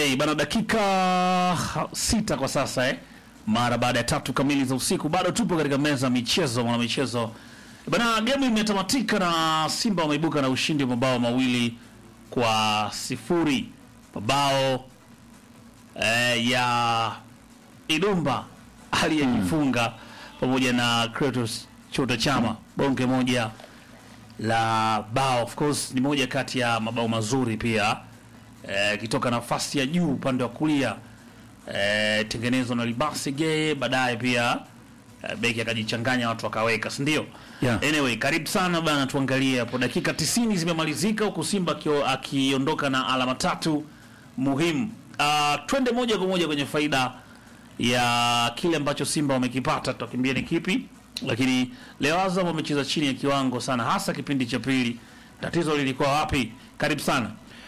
Hey, bana dakika sita kwa sasa eh. Mara baada ya tatu kamili za usiku bado tupo katika meza ya michezo mwana michezo. Bana game imetamatika na Simba wameibuka na ushindi wa mabao mawili kwa sifuri. Mabao eh, ya Idumba aliyejifunga pamoja na Kratos Chota Chama bonge moja la bao. Of course ni moja kati ya mabao mazuri pia eh, kitoka nafasi ya juu upande wa kulia eh, tengenezwa na Libasi Geye, baadaye pia eh, beki akajichanganya watu wakaweka, si ndio? Yeah. Anyway, karibu sana bana, tuangalie hapo. Dakika 90 zimemalizika huku Simba akio- akiondoka na alama tatu muhimu. Uh, twende moja kwa moja kwenye faida ya kile ambacho Simba wamekipata, tutakimbia ni kipi? Lakini leo Azam wamecheza chini ya kiwango sana, hasa kipindi cha pili. Tatizo lilikuwa wapi? Karibu sana.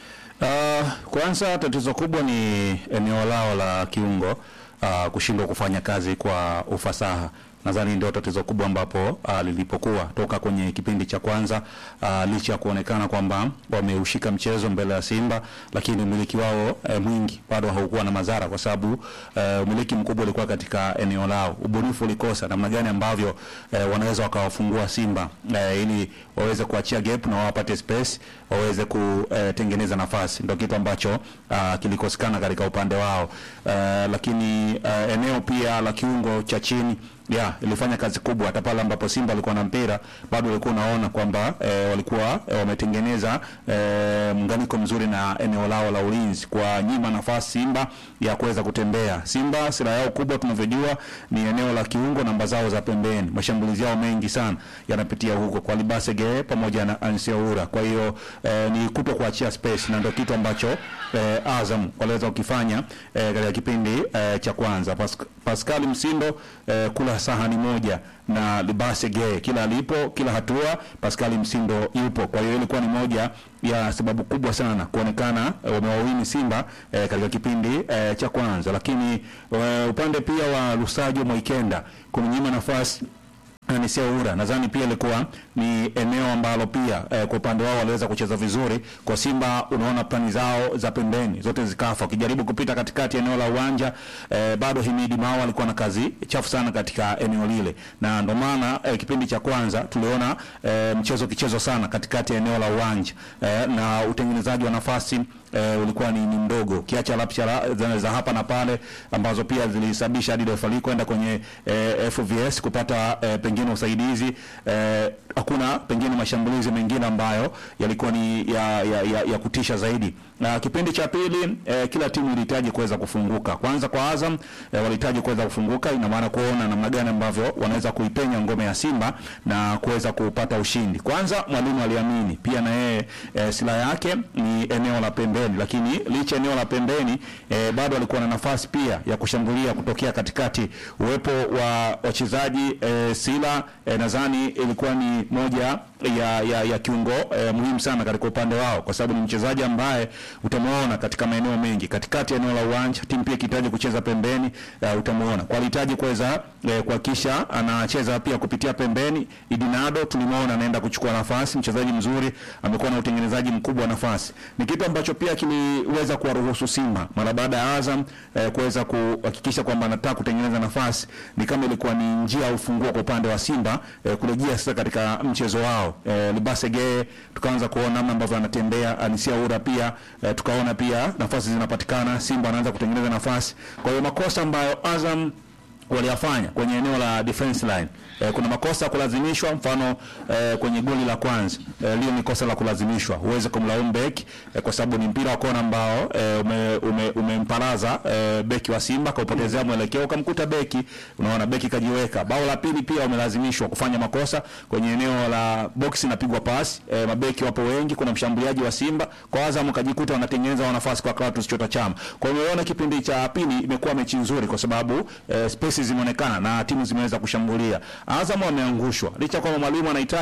Uh, kwanza tatizo kubwa ni eneo lao la kiungo uh, kushindwa kufanya kazi kwa ufasaha. Nadhani ndio tatizo kubwa ambapo uh, lilipokuwa toka kwenye kipindi cha kwanza uh, licha ya kuonekana kwamba wameushika mchezo mbele ya Simba, lakini umiliki wao eh, mwingi bado haukuwa na madhara, kwa sababu eh, umiliki mkubwa ulikuwa katika eneo lao. Ubunifu ulikosa namna gani ambavyo eh, wanaweza wakawafungua Simba eh, ili waweze kuachia gap na wapate space waweze kutengeneza nafasi, ndio kitu ambacho uh, kilikosekana katika upande wao uh, lakini uh, eneo pia la kiungo cha chini ya ilifanya kazi kubwa. Hata pale ambapo Simba alikuwa na mpira bado ulikuwa unaona kwamba eh, walikuwa eh, wametengeneza eh, muunganiko mzuri na eneo lao la ulinzi kwa nyima nafasi Simba ya kuweza kutembea. Simba silaha yao kubwa tunavyojua ni eneo la kiungo, namba zao za pembeni, mashambulizi yao mengi sana yanapitia huko kwa Libasege pamoja na Anseoura. Kwa hiyo eh, ni kuto kuachia space, na ndio kitu ambacho eh, Azam waliweza kukifanya eh, katika kipindi eh, cha kwanza. Pas Pascal Msindo eh, kula sahani moja na Libase Gay, kila alipo, kila hatua Pascal Msindo yupo. Kwa hiyo ilikuwa ni moja ya sababu kubwa sana kuonekana eh, wamewawini Simba eh, katika kipindi eh, cha kwanza, lakini eh, upande pia wa Lusajo Moikenda kumnyima nafasi ni Seoura nadhani pia ilikuwa ni eneo ambalo pia eh, kwa upande wao waliweza kucheza vizuri. Kwa Simba unaona plani zao za pembeni zote zikafa, wakijaribu kupita katikati eneo la uwanja eh, bado Himidi Mao alikuwa na kazi chafu sana katika eneo lile, na ndio maana eh, kipindi cha kwanza tuliona eh, mchezo kichezo sana katikati ya eneo la uwanja eh, na utengenezaji wa nafasi eh, ulikuwa ni, ni mdogo kiacha lapsha za, za hapa na pale ambazo pia zilisababisha hadi refali kwenda kwenye eh, FVS kupata eh, pengine usaidizi eh, hakuna pengine mashambulizi mengine ambayo yalikuwa ni ya, ya, ya, ya kutisha zaidi. Na kipindi cha pili eh, kila timu ilihitaji kuweza kufunguka. Kwanza kwa Azam eh, walihitaji kuweza kufunguka, ina maana kuona namna gani ambavyo wanaweza kuipenya ngome ya Simba na kuweza kupata ushindi. Kwanza mwalimu aliamini pia na yeye eh, silaha yake ni eneo la pembeni, lakini licha eneo la pembeni eh, bado alikuwa na nafasi pia ya kushambulia kutokea katikati. Uwepo wa wachezaji eh, Sila eh, nadhani ilikuwa ni moja ya, ya, ya kiungo eh, muhimu sana katika upande wao, kwa sababu ni mchezaji ambaye utamuona katika maeneo mengi katikati ya eneo la uwanja. Timu pia ikihitaji kucheza pembeni uh, utamuona kwa alihitaji kuweza eh, kuhakikisha anacheza pia kupitia pembeni. Idinado tulimuona anaenda kuchukua nafasi, mchezaji mzuri, amekuwa na utengenezaji mkubwa wa nafasi. Ni kitu ambacho pia kiliweza kuwaruhusu Simba mara baada ya Azam eh, kuweza kuhakikisha kwamba anataka kutengeneza nafasi, ni kama ilikuwa ni njia ya ufunguo kwa upande wa Simba eh, kurejea sasa katika mchezo wao eh, Libase Geye tukaanza kuona namna ambavyo anatembea Anisia Ura pia eh, tukaona pia nafasi zinapatikana, Simba anaanza kutengeneza nafasi. Kwa hiyo makosa ambayo Azam waliyafanya kwenye eneo la defense line eh, kuna makosa ya kulazimishwa, mfano eh, kwenye goli la kwanza eh, lio ni kosa la kulazimishwa, huwezi kumlaumu beki eh, kwa sababu ni mpira wa kona ambao eh, ume, ume, umemparaza eh, beki wa Simba kaupotezea mwelekeo ukamkuta beki, unaona beki kajiweka. Bao la pili pia umelazimishwa kufanya makosa kwenye eneo la box, napigwa pasi eh, mabeki wapo wengi, kuna mshambuliaji wa Simba kwa Azam kajikuta wanatengeneza nafasi kwa Clatous Chota Chama. Kwa hiyo umeona kipindi cha pili imekuwa mechi nzuri kwa sababu eh, space zimeonekana na timu zimeweza kushambulia. Azam wameangushwa licha kwamba mwalimu anahitaji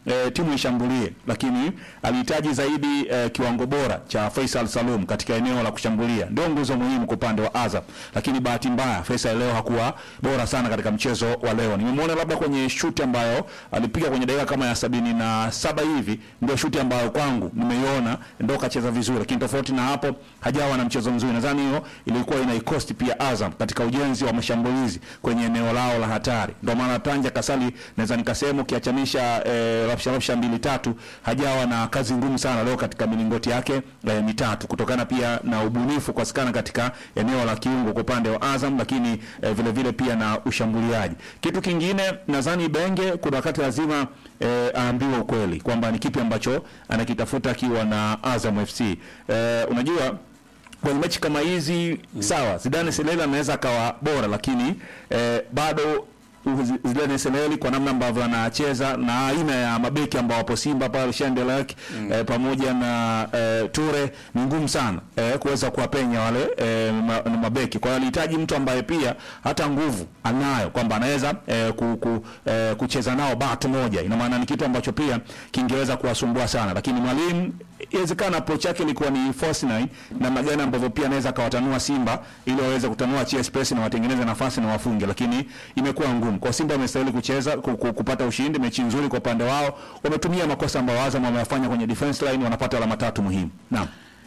eh, timu ishambulie, lakini alihitaji zaidi eh, kiwango bora cha Faisal Salum katika eneo la kushambulia, ndio nguzo muhimu kwa upande wa Azam. Lakini bahati mbaya Faisal leo hakuwa bora sana katika mchezo wa leo. Nimemwona labda kwenye shuti ambayo alipiga kwenye dakika kama ya sabini na saba hivi, ndio shuti ambayo kwangu nimeiona ndio kacheza vizuri, lakini tofauti na hapo hajawa na mchezo mzuri. Nadhani hiyo ilikuwa inaikosti pia Azam katika ujenzi wa mashambulizi kwenye eneo lao la hatari. Ndio maana Tanja Kasali naweza nikasema ukiachanisha eh, rapsha rapsha mbili tatu, hajawa na kazi ngumu sana leo katika milingoti yake eh, mitatu, kutokana pia na ubunifu kukosekana katika eneo la kiungo kwa upande wa Azam, lakini eh, vile vile pia na ushambuliaji. Kitu kingine nadhani Benge kuna wakati lazima eh, aambiwe ukweli kwamba ni kipi ambacho anakitafuta akiwa na Azam FC. Eh, unajua kwenye mechi kama hizi sawa, Zidane Seleli anaweza akawa bora, lakini eh, bado Zi- Zidane Seleli kwa namna ambavyo anacheza na aina ya mabeki ambao wapo Simba pale Shandelak eh, pamoja na eh, Ture ni ngumu sana eh, kuweza kuwapenya wale eh, ma, na mabeki. Kwa hiyo alihitaji mtu ambaye pia hata nguvu anayo kwamba anaweza eh, ku, ku, eh, kucheza nao batu moja. Ina maana ni kitu ambacho pia kingeweza kuwasumbua sana, lakini mwalimu inawezekana approach yake ilikuwa ni false nine, namna gani ambavyo pia anaweza akawatanua Simba ili waweze kutanua chia space na watengeneze nafasi na wafunge, lakini imekuwa ngumu kwa Simba. Wamestahili kucheza ku, ku, kupata ushindi, mechi nzuri kwa upande wao. Wametumia makosa ambayo Azam wameyafanya kwenye defense line, wanapata alama tatu muhimu. Naam.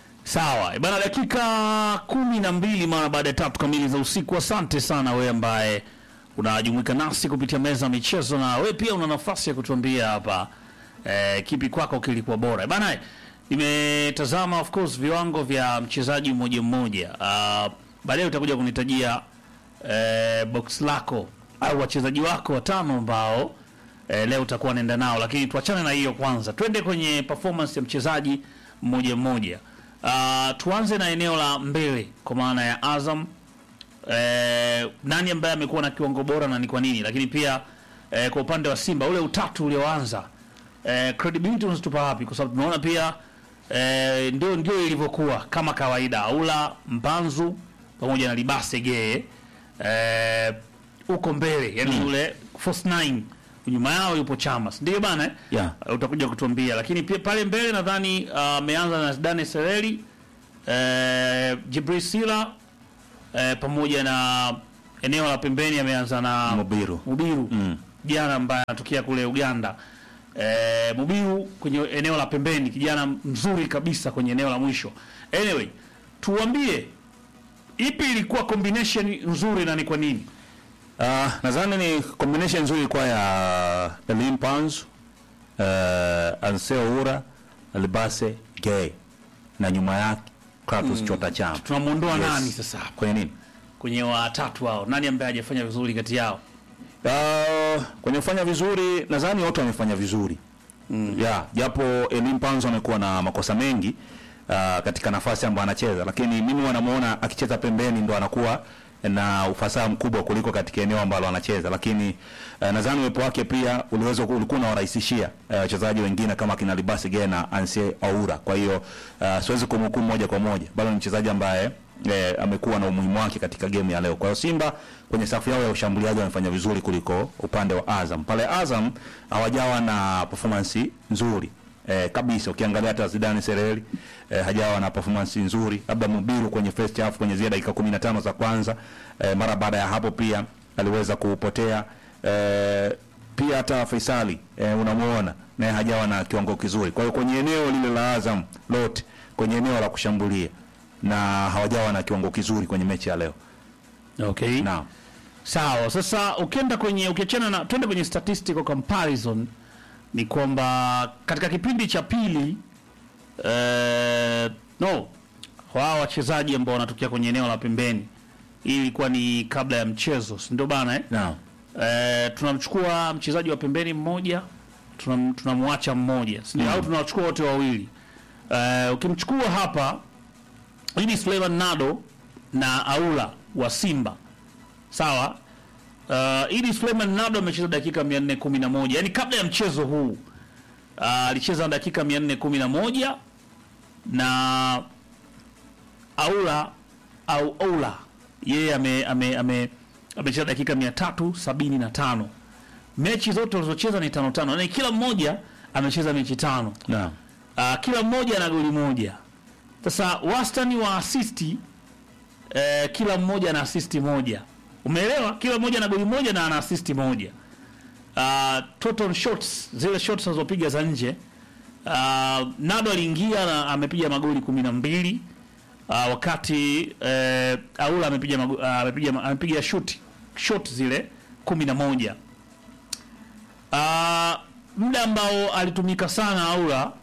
Sawa bana, dakika kumi na mbili mara baada ya tatu kamili za usiku. Asante sana wewe ambaye unajumuika nasi kupitia meza ya michezo, na wewe pia una nafasi ya kutuambia hapa eh, kipi kwako kilikuwa bora bana. Nimetazama of course viwango vya mchezaji mmoja mmoja. Uh, baadaye utakuja kunitajia eh, box lako au wachezaji wako watano ambao eh, leo utakuwa naenda nao, lakini tuachane na hiyo kwanza, twende kwenye performance ya mchezaji mmoja mmoja. Uh, tuanze na eneo la mbele kwa maana ya Azam. Eh, nani ambaye amekuwa na kiwango bora na ni kwa nini? Lakini pia eh, kwa upande wa Simba ule utatu ulioanza eh, credibility unazitupa wapi? Kwa sababu tunaona pia eh, ndio ndio ilivyokuwa kama kawaida, Aula Mpanzu pamoja na Libase Gee eh, uko mbele yani Mm. ule first nine nyuma yao yupo Chama, si ndio bana eh? Yeah. Uh, utakuja kutuambia, lakini pia pale mbele nadhani uh, ameanza na Dane Sereli eh, Jibril Sila eh, pamoja na eneo la pembeni ameanza na Mubiru. Mubiru Mm. kijana ambaye anatokea kule Uganda. Eh, Mubiru kwenye eneo la pembeni, kijana mzuri kabisa kwenye eneo la mwisho. Anyway, tuambie ipi ilikuwa combination nzuri na ni kwa nini? Uh, nadhani ni combination nzuri kwa ya Elim Panzu, uh, Anseo Ura, Libase Gay na nyuma yake Kratos Chota Chama. Tunamuondoa Yes. nani sasa hapa Kwenye nini? kwenye watatu hao? Nani ambaye hajafanya vizuri kati yao? Uh, kwenye kufanya vizuri nadhani wote wamefanya vizuri mm. yeah, japo Elim Panzo amekuwa na makosa mengi uh, katika nafasi ambayo anacheza, lakini mimi wanamuona akicheza pembeni ndo anakuwa na ufasaha mkubwa kuliko katika eneo ambalo anacheza, lakini uh, nadhani uwepo wake pia uliweza ulikuwa unawarahisishia eh, wachezaji wengine kama kina Libasi Gea na Ansie Aura. Kwa hiyo uh, siwezi kumhukumu moja kwa moja, bado ni mchezaji ambaye eh, amekuwa na umuhimu wake katika game ya leo. Kwa hiyo Simba kwenye safu yao ya ushambuliaji wamefanya vizuri kuliko upande wa Azam. Pale Azam hawajawa na performance nzuri eh, kabisa. Ukiangalia hata Zidane Sereli eh, hajawa na performance nzuri, labda Mubiru kwenye first half kwenye zile dakika 15 za kwanza eh, mara baada ya hapo pia aliweza kupotea eh, pia hata Faisali eh, unamuona naye hajawa na kiwango kizuri. Kwa hiyo kwenye eneo lile la Azam lote kwenye eneo la kushambulia na hawajawa na kiwango kizuri kwenye mechi ya leo. Okay. Naam. Sawa. Sasa ukienda kwenye ukiachana na twende kwenye statistical comparison ni kwamba katika kipindi cha pili eh, no wao wachezaji ambao wanatokea kwenye eneo la pembeni, hii ilikuwa ni kabla ya mchezo, si ndio bana eh? Naam. Eh, tunamchukua mchezaji wa pembeni mmoja tunam- tunamwacha mmoja si ndio? Mm. au tunawachukua wote wawili eh, ukimchukua hapa hii ni Suleiman Nado na Aula wa Simba sawa. Uh, ili Suleiman Nado amecheza dakika 411 yani kabla ya mchezo huu uh, alicheza dakika 411 na Aula au Oula yeye ame ame ame amecheza dakika 375 mechi zote walizocheza ni tano tano, yani kila mmoja amecheza mechi tano Naam. uh, kila mmoja ana goli moja. Sasa wastani wa asisti eh, kila mmoja ana asisti moja, umeelewa? Kila mmoja ana goli moja na ana asisti moja. Uh, total shots, zile shots anazopiga za nje uh, Nado aliingia na amepiga magoli kumi na mbili uh, wakati eh, Aula amepiga mago- uh, amepiga amepiga shoot shot zile kumi na moja. Uh, muda ambao alitumika sana Aula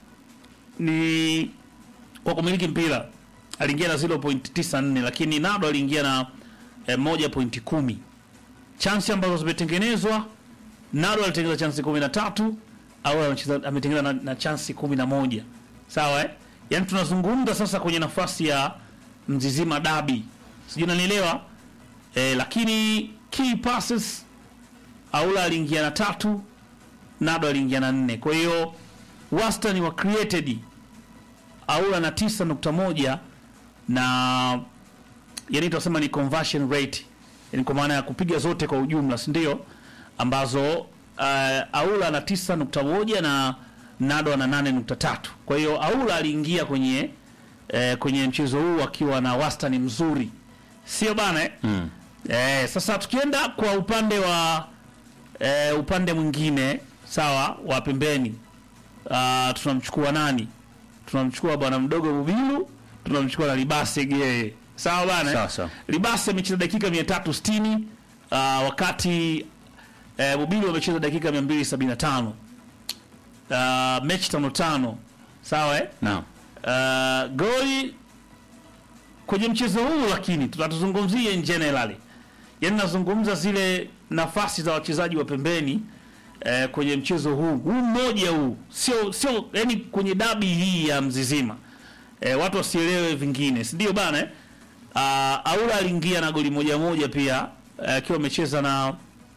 ni kwa kumiliki mpira aliingia na 0.94 lakini Nado aliingia na eh, 1.10. Chansi ambazo zimetengenezwa Nado alitengeneza chansi 13 au amecheza ametengeneza na, na chansi 11. Sawa eh? Yaani tunazungumza sasa kwenye nafasi ya Mzizima Dabi. Sijui unanielewa? Eh, lakini key passes Aula aliingia na tatu, Nado aliingia na nne. Kwa hiyo wastani wa created Aula na tisa nukta moja na yani tunasema ni conversion rate, yani kwa maana ya kupiga zote kwa ujumla, si ndio? Ambazo uh, Aula ana tisa nukta moja na Nado ana nane nukta tatu. Kwa hiyo Aula aliingia kwenye eh, kwenye mchezo huu akiwa na wastani mzuri, sio bana eh? Mm. Eh, sasa tukienda kwa upande wa eh, upande mwingine sawa wa pembeni uh, tunamchukua nani? Tunamchukua bwana mdogo Bubilu, tunamchukua na Libase Geye. Sawa bana? eh? Sawa, sawa. Libase amecheza dakika 360 uh, wakati eh, Bubilu amecheza dakika 275. Uh, mechi tano tano. Sawa eh? Naam. Uh, goli kwenye mchezo huu, lakini tunatuzungumzie in generally, yaani nazungumza zile nafasi za wachezaji wa pembeni eh, kwenye mchezo huu huu mmoja huu, sio sio, yani kwenye dabi hii ya Mzizima eh, watu wasielewe vingine, si ndio bana eh? Uh, Aula aliingia na goli moja moja pia eh, akiwa amecheza na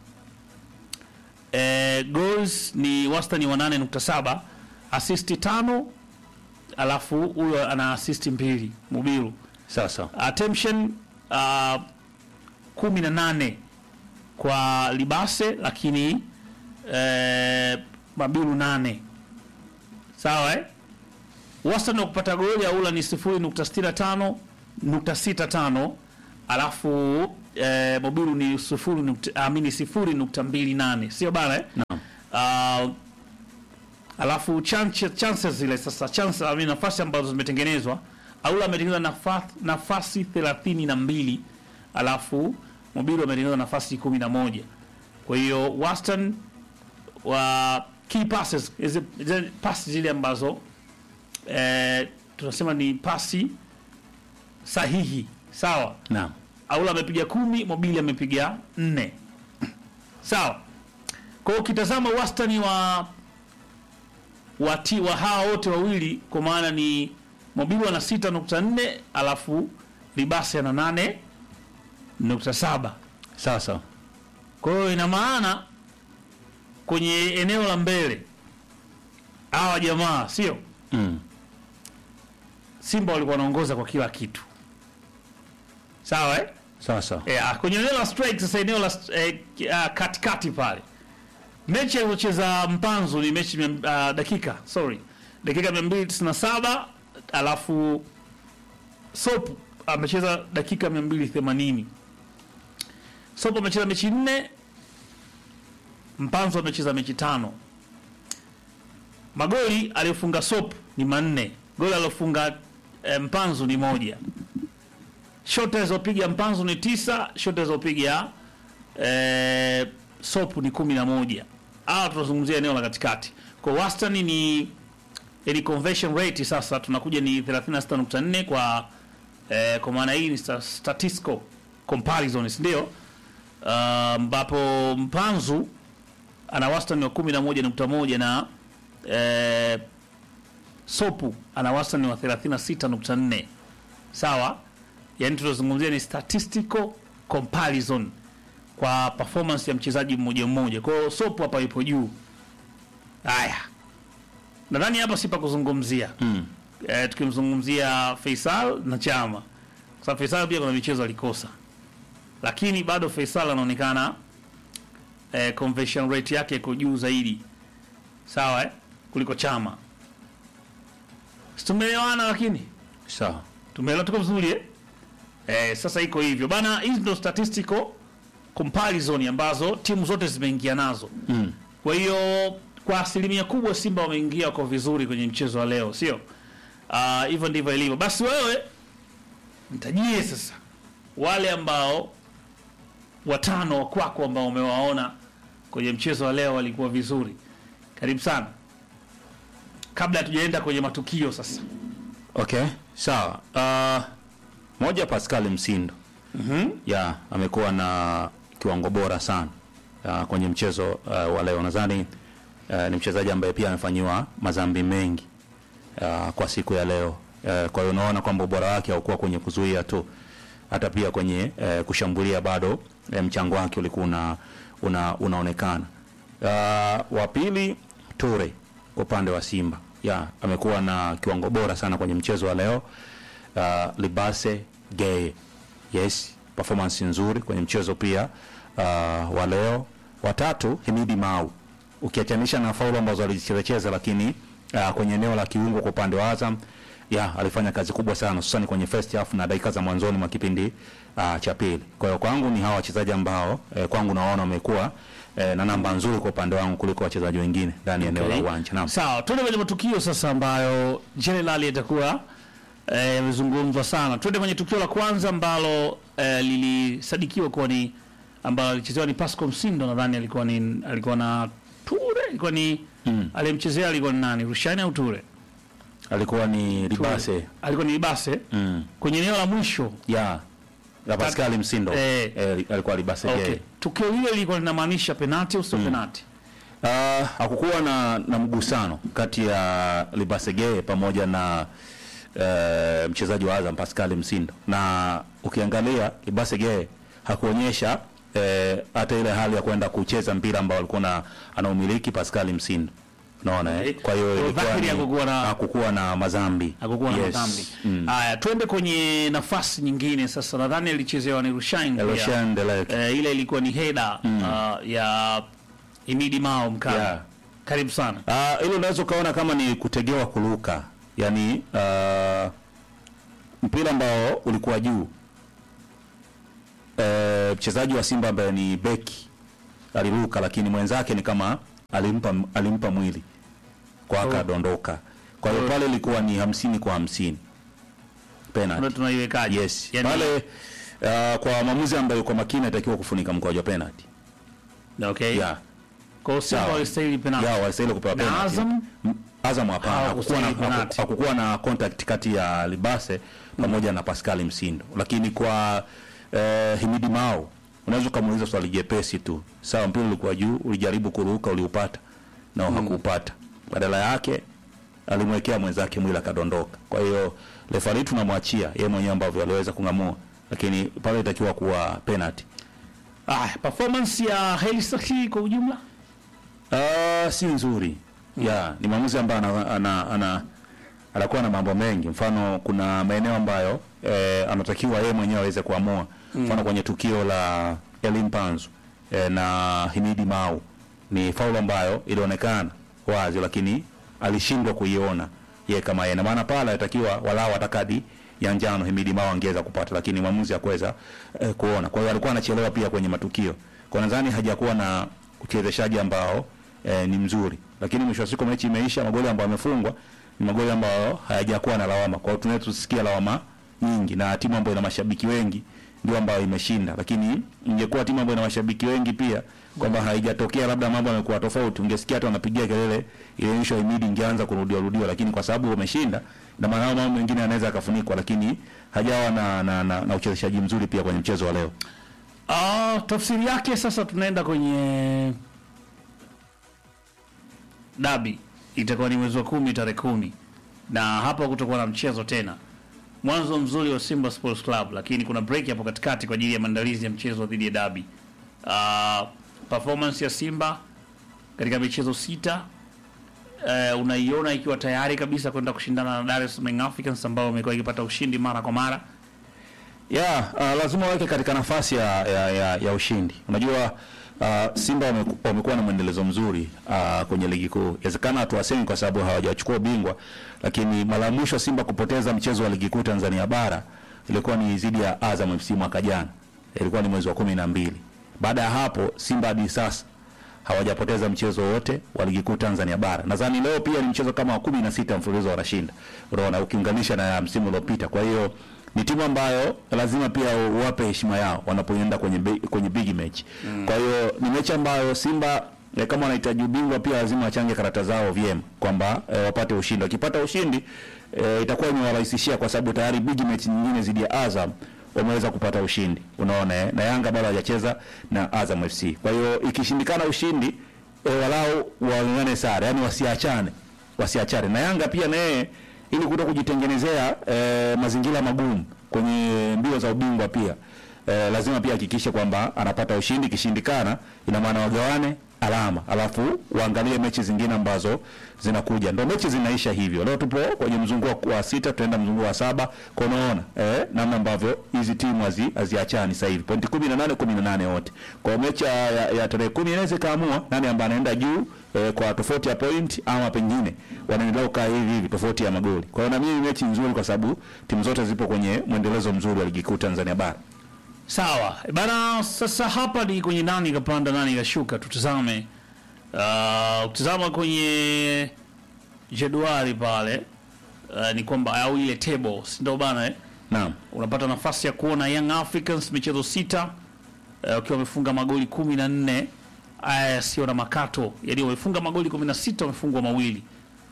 eh, goals ni wastani wa 8.7 assist tano alafu huyo ana assist mbili Mubiru. Sawa sawa. Attention uh, kumi na nane kwa Libase, lakini eh, Mabiru nane sawa eh? Wastani wa kupata goli Aula ni 0.65 nukta sita tano alafu eh, Mobiru ni sifuri nukta amini sifuri nukta mbili nane sio bana eh? Naam. Uh, alafu chance, chances zile sasa chance, I mean, nafasi ambazo zimetengenezwa Aula ametengeneza nafasi, nafasi thelathini na mbili alafu Mobiru ametengeneza nafasi kumi na moja kwa hiyo wastani wa key passes hizi hizi pasi zile ambazo eh, tunasema ni pasi sahihi sawa Naam. Aula amepiga kumi, Mobili amepiga nne. Sawa. Kwa hiyo ukitazama wastani wa wati wa hawa wote wawili kwa maana ni Mobili ana sita nukta nne alafu Libasi ana nane nukta saba. Sawa sawa. Kwa hiyo ina maana kwenye eneo la mbele hawa jamaa sio Mm. Simba walikuwa wanaongoza kwa kila kitu. Sawa eh? Sawa sawa. Yeah, kwenye eneo la strike sasa, eneo la eh, uh, katikati pale, mechi alizocheza Mpanzu ni mechi mia- uh, dakika sorry, dakika 297 alafu Sop amecheza dakika 280. Sop amecheza mechi nne, Mpanzu amecheza mechi tano. Magoli aliyofunga Sop ni manne, goli aliyofunga eh, Mpanzu ni moja shot alizopiga Mpanzu ni tisa, shot alizopiga eh, Sopu ni kumi na moja. Hawa tunazungumzia eneo la katikati, kwa wastani ni ili conversion rate sasa tunakuja ni 36.4 kwa eh, kwa maana hii ni sta- statistical comparison, si ndio? Ah, ambapo Mpanzu ana wastani wa 11.1 na eh, Sopu ana wastani wa 36.4 sawa yani tunazungumzia ni statistical comparison kwa performance ya mchezaji mmoja mmoja. Kwa hiyo Sopo hapa yupo juu. Haya, nadhani hapa si pa kuzungumzia Mm. e, tukimzungumzia Faisal na Chama, kwa sababu Faisal pia kuna michezo alikosa, lakini bado Faisal anaonekana e, conversion rate yake iko juu zaidi, sawa eh? kuliko Chama. Si tumeelewana lakini? Sawa. Tumeelewa tuko vizuri eh? Eh, sasa iko hivyo. Bana hizi ndo statistical comparison ambazo timu zote zimeingia nazo. Mm. Kwa hiyo kwa asilimia kubwa Simba wameingia kwa vizuri kwenye mchezo wa leo, sio? Ah, hivyo ndivyo ilivyo. Basi wewe nitajie sasa wale ambao watano wa kwako ambao umewaona kwenye mchezo wa leo walikuwa vizuri. Karibu sana. Kabla hatujaenda kwenye matukio sasa. Okay, sawa. Uh, moja Pascal Msindo. Mhm. ya amekuwa na kiwango bora sana uh, kwenye mchezo uh, wa leo. Nadhani uh, ni mchezaji ambaye pia amefanyiwa madhambi mengi uh, kwa siku ya leo uh, kwa hiyo unaona kwamba ubora wake haukuwa kwenye kuzuia tu, hata pia kwenye uh, kushambulia bado uh, mchango wake ulikuwa una, una, unaonekana. Uh, wa pili Ture kwa upande wa Simba ya amekuwa na kiwango bora sana kwenye mchezo wa leo. Uh, Libase Gay yes, performance nzuri kwenye mchezo pia uh, wa leo. Watatu Himidi Mau, ukiachanisha na faulu ambazo alizichezecheza, lakini uh, kwenye eneo la kiungo kwa upande wa Azam ya alifanya kazi kubwa sana hususani kwenye first half na dakika za mwanzoni mwa kipindi uh, cha pili. Kwa hiyo kwangu ni hawa wachezaji ambao eh, kwangu naona wamekuwa eh, na namba nzuri kwa upande wangu kuliko wachezaji wengine ndani ya eneo la Okay. uwanja. Naam. Sawa, tuende kwenye matukio sasa ambayo generally yatakuwa eh, yamezungumzwa sana. Tuende kwenye tukio la kwanza ambalo eh, lilisadikiwa kuwa ni ambalo alichezewa ni Pascal Msindo, nadhani alikuwa ni alikuwa na Ture, alikuwa ni Mm. aliyemchezea alikuwa ni nani? Rushine au Ture? Alikuwa ni Ture. Libase. Alikuwa ni Ibase Mm. kwenye eneo la mwisho. Ya. Ya Pascal Msindo. Eh. Eh, alikuwa Libase Okay. Gay. Tukio hilo lilikuwa linamaanisha penalti au sio penalti? Uh, hakukuwa na, na mgusano kati ya Libasege pamoja na uh, mchezaji wa Azam Pascal Msindo, na ukiangalia Libasege hakuonyesha eh, hata ile hali ya kwenda kucheza mpira ambao alikuwa na anaumiliki Pascal Msindo, unaona Okay. eh? Kwa hiyo Kwa ilikuwa dhahiri ni- hakukuwa na- hakukuwa na mazambi, Hakukuwa na Yes. madhambi. Mm. Haya, twende kwenye nafasi nyingine sasa. Nadhani alichezewa ni Rushine. pia. Eloshan Delek. Eh, ile ilikuwa ni heda uh, ya Imidi Mao Mkala. Yeah. Karibu sana. Ah, hilo unaweza ukaona kama ni kutegewa kuruka, yaani ah, mpira ambao ulikuwa juu Eh, mchezaji wa Simba ambaye ni beki aliruka, lakini mwenzake ni kama alimpa alimpa mwili kwa Oh. akadondoka. Kwa hiyo Oh. pale ilikuwa ni hamsini kwa hamsini Ndio penalty. tunaiwekaje? Yes. Yaani- Pale ah, kwa maamuzi ambayo yuko makini atakiwa kufunika mkwaju wa penalty. Okay. Yeah. Kwa hiyo Simba Sawa. walistahili penalti. ya walistahili kupewa Na penalty. Azam? M- Azam hapana, hakukuwa na, Hawakustahili penalty. haku- hakukuwa na contact kati ya Libase pamoja na Pascal Msindo, lakini kwa eh, Himidi Mao unaweza ukamuuliza swali jepesi tu, sawa, mpira ulikuwa juu, ulijaribu kuruka, uliupata na hakuupata, badala yake alimwekea mwenzake mwili akadondoka. Kwa hiyo refari tunamwachia yeye mwenyewe ambavyo aliweza kung'amua, lakini pale itakiwa kuwa penalty. Ah, performance ya Heli Saki kwa ujumla? Ah, si nzuri ya ni maamuzi ambayo ana, ana, ana, anakuwa na mambo mengi. Mfano, kuna maeneo ambayo eh, anatakiwa yeye mwenyewe aweze kuamua. Mfano, kwenye tukio la Elim Panzu eh, na Himidi Mau ni faulu ambayo ilionekana wazi, lakini alishindwa kuiona yeye kama yeye, na maana pale alitakiwa walau hata kadi ya njano Himidi Mau angeweza kupata, lakini mwamuzi hakuweza eh, kuona. Kwa hiyo alikuwa anachelewa pia kwenye matukio, kwa nadhani hajakuwa na uchezeshaji ambao eh, ni mzuri, lakini mwisho wa siku mechi imeisha, magoli ambayo yamefungwa ni magoli ambayo hayajakuwa na lawama. Kwa hiyo tunaweza tusikia lawama nyingi, na timu ambayo ina mashabiki wengi ndio ambayo imeshinda, lakini ingekuwa timu ambayo ina mashabiki wengi pia kwamba haijatokea labda mambo yamekuwa tofauti, ungesikia hata wanapigia kelele ile issue ya Imidi ingeanza kurudiwa rudiwa, lakini kwa sababu wameshinda, na maana hayo mambo mengine yanaweza yakafunikwa, lakini hajawa na, na, na, na uchezeshaji mzuri pia kwenye mchezo wa leo. Ah, tafsiri yake sasa tunaenda kwenye dabi itakuwa ni mwezi wa kumi tarehe kumi na hapa kutakuwa na mchezo tena mwanzo mzuri wa Simba Sports Club lakini kuna break hapo katikati kwa ajili ya maandalizi ya mchezo dhidi ya dabi uh, performance ya Simba katika michezo sita uh, unaiona ikiwa tayari kabisa kwenda kushindana na Dar es Salaam Young Africans ambao wamekuwa ikipata ushindi mara kwa mara ya uh, lazima waweke katika nafasi ya, ya, ya, ya ushindi. Unajua Uh, Simba wameku- wamekuwa na mwendelezo mzuri uh, kwenye ligi kuu. Inawezekana hatuwasemi kwa sababu hawajachukua ubingwa, lakini mara ya mwisho Simba kupoteza mchezo wa ligi kuu Tanzania bara ilikuwa ni dhidi ya Azam FC mwaka jana, ilikuwa ni mwezi wa kumi na mbili. Baada ya hapo Simba hadi sasa hawajapoteza mchezo wote wa ligi kuu Tanzania bara. Nadhani leo pia ni mchezo kama wa kumi na sita mfululizo wanashinda, unaona, ukiunganisha na ya msimu uliopita. Kwa hiyo ni timu ambayo lazima pia uwape heshima yao wanapoenda kwenye bi- kwenye big match. Kwa hiyo ni mechi ambayo Simba eh, kama wanahitaji ubingwa pia lazima wachange karata zao vyema kwamba eh, wapate ushindi. Wakipata ushindi eh, itakuwa imewarahisishia kwa sababu tayari big match nyingine dhidi ya Azam wameweza kupata ushindi, unaona eh? na Yanga bado hajacheza na Azam FC. Kwa hiyo ikishindikana ushindi e, walau waungane sare, yani wasiachane, wasiachane na Yanga pia na yeye ili kuto kujitengenezea e, mazingira magumu kwenye mbio za ubingwa pia e, lazima pia hakikishe kwamba anapata ushindi. Ikishindikana ina maana wagawane alama, alafu waangalie mechi zingine ambazo zinakuja. Ndio mechi zinaisha hivyo. Leo tupo kwenye mzunguko wa sita, tunaenda mzunguko wa saba. Kwa unaona eh, namna ambavyo hizi timu hazi haziachani sasa hivi, pointi 18 18 wote. Kwa hiyo mechi ya, ya, ya tarehe 10 inaweza kaamua nani ambaye anaenda juu eh, kwa tofauti ya point ama pengine wanaendelea kukaa hivi hivi tofauti ya magoli. Kwa hiyo na mimi mechi nzuri, kwa sababu timu zote zipo kwenye mwendelezo mzuri wa ligi kuu Tanzania bara. Sawa E bana, sasa hapa ni kwenye nani kapanda nani kashuka, tutazame. Uh, ukitazama kwenye jedwali pale uh, ni kwamba au ile table, si ndio bana eh? Naam. unapata nafasi ya kuona Young Africans michezo sita eh, wakiwa wamefunga magoli kumi na nne aya yasiyo na makato, yaani wamefunga magoli kumi na sita wamefungwa mawili,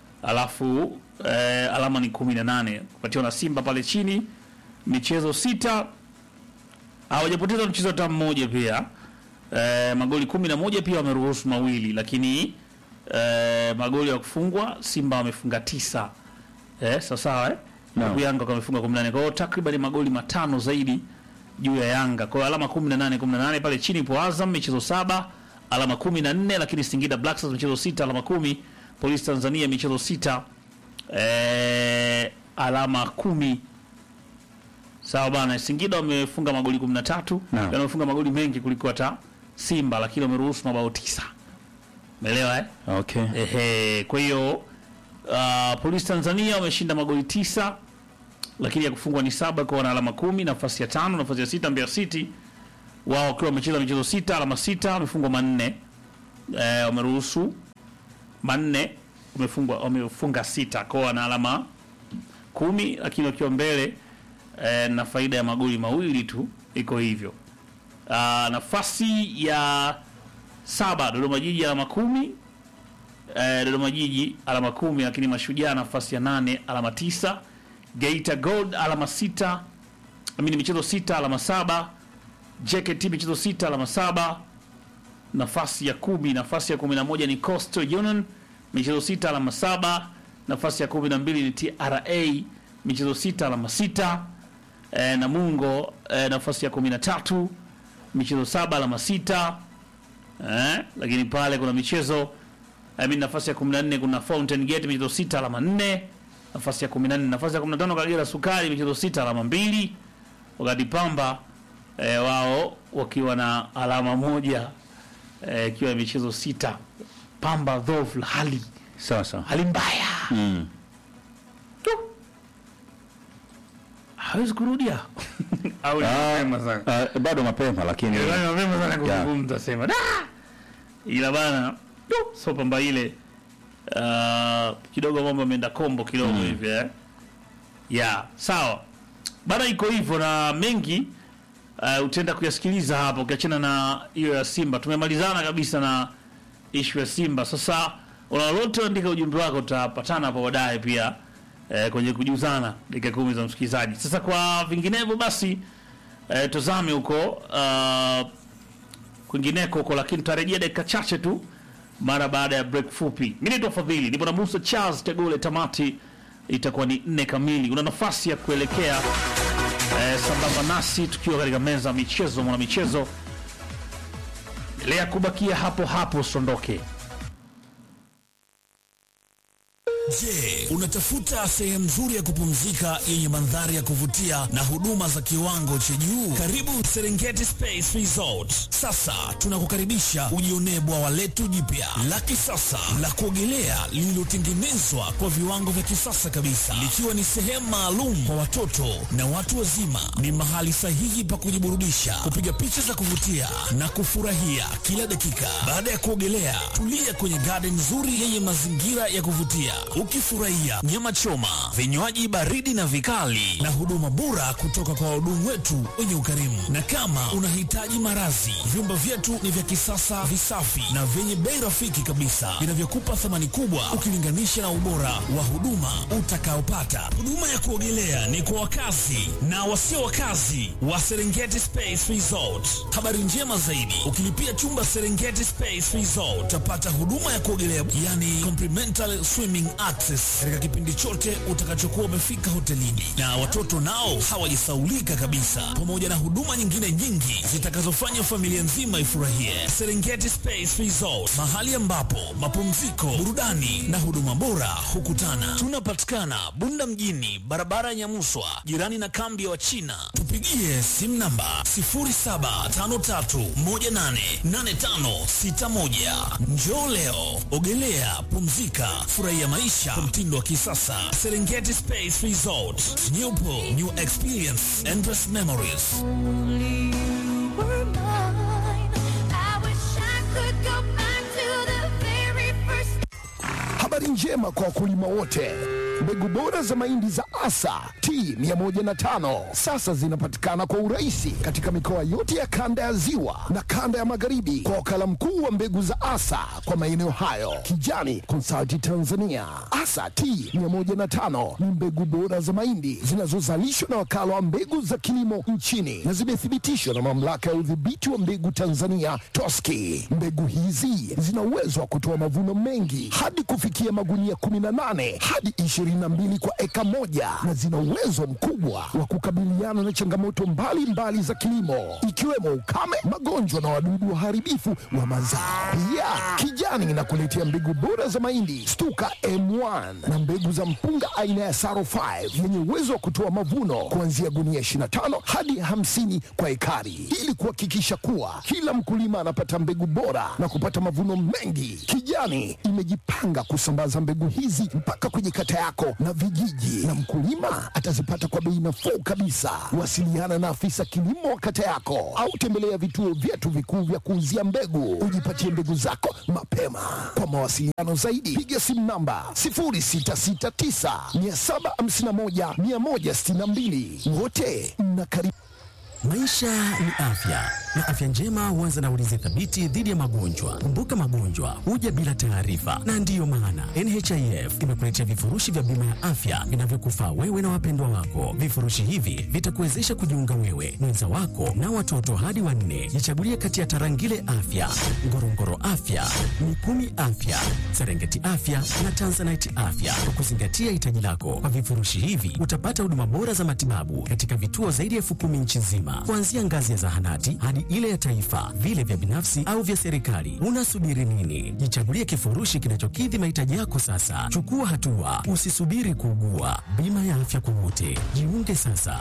alafu eh, alama ni kumi na nane kupatiwa na Simba pale chini michezo sita hawajapoteza mchezo hata mmoja pia eh, magoli kumi na moja pia wameruhusu mawili, lakini eh, magoli ya kufungwa Simba wamefunga tisa eh, sawa sawa eh? Naam. Huku Yanga wamefunga 18 kwa hiyo takriban magoli matano zaidi juu ya Yanga. Kwa hiyo alama 18 18 pale chini ipo Azam michezo saba alama 14, lakini Singida Black Stars michezo sita alama kumi, Police Tanzania michezo sita eh, alama kumi. Sawa bana, Singida wamefunga magoli 13, Naam. yani wamefunga magoli mengi kuliko hata Simba, lakini wameruhusu mabao tisa. Umeelewa eh? Okay. Ehe, kwa hiyo uh, Polisi Tanzania wameshinda magoli tisa lakini ya kufungwa ni saba kwa wana alama kumi. Nafasi ya tano, nafasi ya sita Mbeya City wao wakiwa wamecheza michezo sita alama sita wamefungwa manne eh, wameruhusu manne wamefungwa wamefunga sita kwa wana alama kumi, lakini wakiwa mbele eh, na faida ya magoli mawili tu, iko hivyo. Uh, nafasi ya saba Dodoma Jiji alama kumi eh, Dodoma Jiji alama kumi, lakini Mashujaa nafasi ya nane alama tisa. Geita Gold alama sita, amini michezo sita alama saba. JKT michezo sita alama saba. Nafasi ya kumi, nafasi ya kumi na moja ni Coastal Union michezo sita alama saba. Nafasi ya kumi na mbili ni TRA michezo sita alama sita. Eh, Namungo eh, nafasi ya kumi na tatu michezo saba alama sita. Eh, lakini pale kuna michezo I mean, nafasi ya 14 kuna Fountain Gate michezo sita alama 4. Nafasi ya 14, nafasi ya 15 Kagera Sukari michezo sita alama mbili, wakati Pamba eh, wao wakiwa na alama moja eh, ikiwa michezo sita. Pamba dhofu hali Sawa sawa. hali mbaya Mm. tu, hawezi kurudia au ni Ah, mapema sana? ah, bado mapema lakini Yaani mapema sana kuzungumza sema da ila bana du, so pamba ile uh, kidogo mambo ameenda kombo kidogo hivi eh. ya sawa bana iko hivyo na mengi uh, utaenda kuyasikiliza hapa ukiachana na hiyo ya Simba tumemalizana kabisa na ishu ya Simba sasa una lolote andika ujumbe wako tutapatana hapo baadaye pia eh, kwenye kujuzana dakika kumi za msikilizaji sasa kwa vinginevyo basi eh, tuzame huko uh, kwingineko huko, lakini tutarejea dakika chache tu mara baada ya break fupi. Mimi naitwa Fadhili, nipo na Musa Charles Tegole. Tamati itakuwa ni nne kamili. Una nafasi ya kuelekea eh, sambamba nasi tukiwa katika meza ya michezo, mwana michezo, endelea kubakia hapo hapo, usiondoke. Je, unatafuta sehemu nzuri ya kupumzika yenye mandhari ya kuvutia na huduma za kiwango cha juu? Karibu Serengeti Space Resort. Sasa tunakukaribisha ujionee bwawa letu jipya la kisasa la kuogelea lililotengenezwa kwa viwango vya kisasa kabisa, likiwa ni sehemu maalum kwa watoto na watu wazima. Ni mahali sahihi pa kujiburudisha, kupiga picha za kuvutia na kufurahia kila dakika. Baada ya kuogelea, tulia kwenye garden nzuri yenye mazingira ya kuvutia, ukifurahia nyama choma, vinywaji baridi na vikali, na huduma bora kutoka kwa wahudumu wetu wenye ukarimu. Na kama unahitaji marazi, vyumba vyetu ni vya kisasa, visafi na vyenye bei rafiki kabisa, vinavyokupa thamani kubwa ukilinganisha na ubora wa huduma utakaopata. Huduma ya kuogelea ni kwa wakazi na wasio wakazi wa Serengeti Space Resort. Habari njema zaidi, ukilipia chumba Serengeti Space Resort utapata huduma ya kuogelea, yani complimentary swimming access, katika kipindi chote utakachokuwa umefika hotelini, na watoto nao hawajisaulika kabisa, pamoja na huduma nyingine nyingi zitakazofanya familia nzima ifurahie. Serengeti Space Resort, mahali ambapo mapumziko, burudani na huduma bora hukutana. Tunapatikana Bunda mjini, barabara ya Nyamuswa, jirani na kambi ya Wachina. Tupigie simu namba 0753188561. Njoo leo, ogelea, pumzika, furahia maisha kwa mtindo wa kisasa. Serengeti Space Resort, new pool, new experience, endless memories. Only you were mine. I wish I could go back to the very first Habari njema kwa wakulima wote. Mbegu bora za mahindi za Asa T105 sasa zinapatikana kwa urahisi katika mikoa yote ya kanda ya Ziwa na kanda ya Magharibi kwa wakala mkuu wa mbegu za Asa kwa maeneo hayo, Kijani Consulting Tanzania. Asa T105 ni mbegu bora za mahindi zinazozalishwa na wakala wa mbegu za kilimo nchini na zimethibitishwa na mamlaka ya udhibiti wa mbegu Tanzania TOSCI. Mbegu hizi zina uwezo wa kutoa mavuno mengi hadi kufikia magunia 18 hadi 22 kwa eka moja na zina uwezo mkubwa wa kukabiliana na changamoto mbalimbali mbali za kilimo ikiwemo ukame, magonjwa na wadudu waharibifu wa mazao. Pia Kijani inakuletea mbegu bora za mahindi Stuka M1 na mbegu za mpunga aina ya Saro 5 yenye uwezo wa kutoa mavuno kuanzia gunia 25 hadi 50 kwa ekari ili kuhakikisha kuwa kila mkulima anapata mbegu bora na kupata mavuno mengi. Kijani imejipanga kusambaza mbegu hizi mpaka kwenye kata yako na vijiji, na mkulima atazipata kwa bei nafuu kabisa. Wasiliana na afisa kilimo wa kata yako au tembelea vituo vyetu vikuu vya kuuzia mbegu, ujipatie mbegu zako mapema. Kwa mawasiliano zaidi, piga simu namba 0669 751 162. Wote mnakaribishwa. Maisha ni afya na afya njema huanza na ulinzi thabiti dhidi ya magonjwa. Kumbuka, magonjwa huja bila taarifa, na ndiyo maana NHIF imekuletea vifurushi vya bima ya afya vinavyokufaa wewe na wapendwa wako. Vifurushi hivi vitakuwezesha kujiunga wewe, mwenza wako na watoto hadi wanne. Jichagulie kati ya Tarangire Afya, Ngorongoro Afya, Mikumi Afya, Serengeti Afya na Tanzanite Afya kwa kuzingatia hitaji lako. Kwa vifurushi hivi utapata huduma bora za matibabu katika vituo zaidi ya elfu kumi nchi nzima, kuanzia ngazi ya zahanati hadi ile ya taifa, vile vya binafsi au vya serikali. Unasubiri nini? Jichagulie kifurushi kinachokidhi mahitaji yako sasa. Chukua hatua, usisubiri kuugua. Bima ya afya kwa wote, jiunge sasa.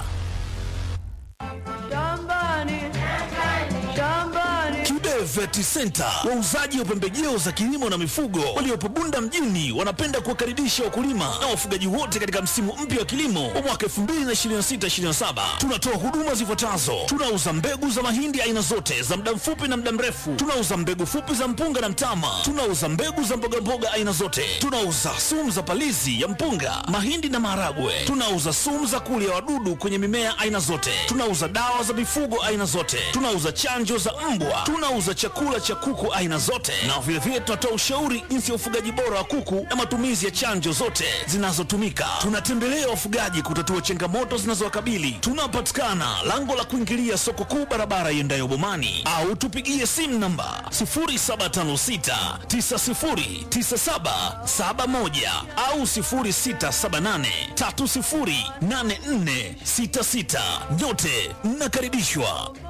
Kibe Vet Center, wauzaji wa pembejeo za kilimo na mifugo waliopo Bunda mjini, wanapenda kuwakaribisha wakulima na wafugaji wote katika msimu mpya wa kilimo wa mwaka 2026/2027. Tunatoa huduma zifuatazo: tunauza mbegu za mahindi aina zote za muda mfupi na muda mrefu, tunauza mbegu fupi za mpunga na mtama, tunauza mbegu za mbogamboga aina zote, tunauza sumu za palizi ya mpunga, mahindi na maharagwe, tunauza sumu za kulia wadudu kwenye mimea aina zote, tunauza dawa za mifugo aina zote, tunauza chanjo za mbwa, tunauza chakula cha kuku aina zote, na vilevile tunatoa ushauri jinsi ya ufugaji bora wa kuku na matumizi ya chanjo zote zinazotumika. Tunatembelea wafugaji kutatua changamoto zinazowakabili. Tunapatikana lango la kuingilia soko kuu, barabara iendayo Bomani, au tupigie simu namba 0756909771 au 0678308466. Nyote mnakaribishwa.